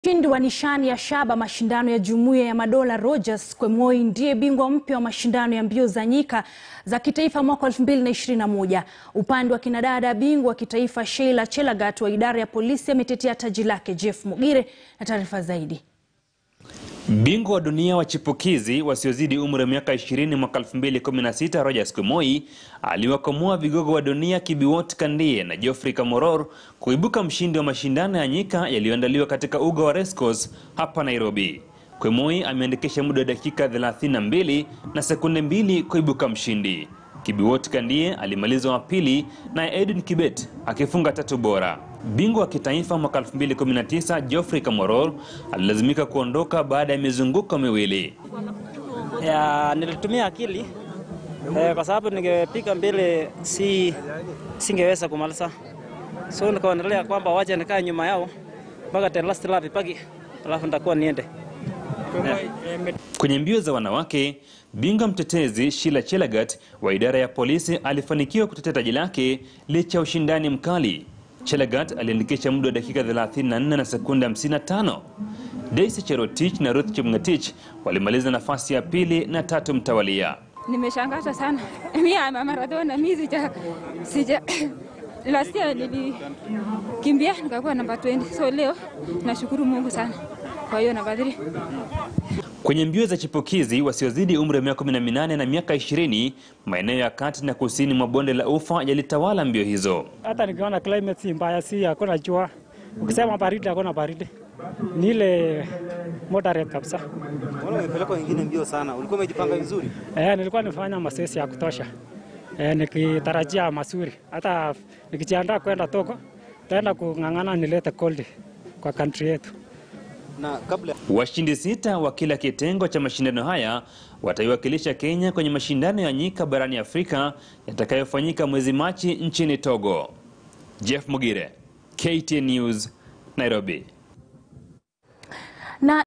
Mshindi wa nishani ya shaba mashindano ya Jumuiya ya Madola Rogers Kwemoi ndiye bingwa mpya wa mashindano ya mbio za nyika za kitaifa mwaka 2021. Upande wa kinadada, bingwa wa kitaifa Sheila Chelagat wa idara ya polisi ametetea taji lake. Jeff Mugire na taarifa zaidi. Bingwa wa dunia wa chipukizi wasiozidi umri wa miaka 20 mwaka 2016 Rogers Kwemoi aliwakomoa vigogo wa dunia Kibiwot Kandie na Geoffrey Kamworor kuibuka mshindi wa mashindano ya nyika yaliyoandaliwa katika uga wa Racecourse hapa Nairobi. Kwemoi ameandikisha muda wa dakika 32 na sekunde mbili kuibuka mshindi. Kibiwot Kandie alimaliza wa pili na Edwin Kibet akifunga tatu bora. Bingwa wa kitaifa mwaka 2019 Geoffrey Kamworor alilazimika kuondoka baada ya mizunguko miwili. Ya, nilitumia akili eh, kwa sababu ningepiga mbele si singeweza kumaliza, so nikaonelea kwamba wacha nikae nyuma yao mpaka the last lap ipaki, alafu nitakuwa niende Kwenye mbio za wanawake, bingwa mtetezi Sheila Chelagat wa idara ya polisi alifanikiwa kutetea taji lake licha ya ushindani mkali. Chelagat aliandikisha muda wa dakika 34 na sekunde 55. Daisy Cherotich na Ruth Chepngetich walimaliza nafasi ya pili na tatu mtawalia. Nimeshangazwa sana mi ama Maradona, mi sija sija last year nilikimbia nikakuwa namba 20, so leo nashukuru Mungu sana kwa hiyo namba 3. Kwenye mbio za chipukizi wasiozidi umri wa miaka 18 na miaka 20, maeneo ya kati na kusini mwa bonde la Ufa yalitawala mbio hizo. Hata nikiona climate si mbaya, si hakuna jua. Ukisema baridi, hakuna baridi, ni ile moderate kabisa. Mbona umepeleka wengine mbio sana? Ulikuwa umejipanga vizuri? Eh, nilikuwa nifanya mazoezi ya kutosha eh, nikitarajia mazuri. Hata nikijiandaa kwenda Togo, taenda kung'ang'ana nilete gold kwa country yetu. Na kabla Washindi sita wa kila kitengo cha mashindano haya wataiwakilisha Kenya kwenye mashindano ya nyika barani Afrika yatakayofanyika mwezi Machi nchini Togo. Jeff Mugire, KTN News, Nairobi. Na